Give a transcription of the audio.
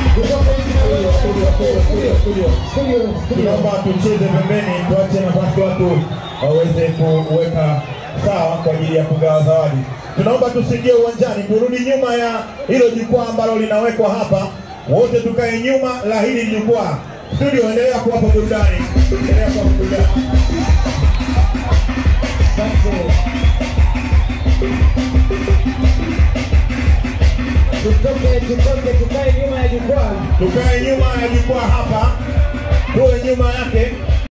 Tunaomba tucheze pembeni, tuache nafasi watu waweze kuweka sawa kwa ajili ya kugawa zawadi. Tunaomba tusiingie uwanjani, turudi nyuma ya hilo jukwaa ambalo linawekwa hapa, wote tukae nyuma la hili jukwaa. Studio, endelea kuwapa burudani, endelea kuwapa burudani. Tutoke, tutoke, tukae nyuma ya jukwaa. Tukae nyuma ya jukwaa hapa, tuwe nyuma yake.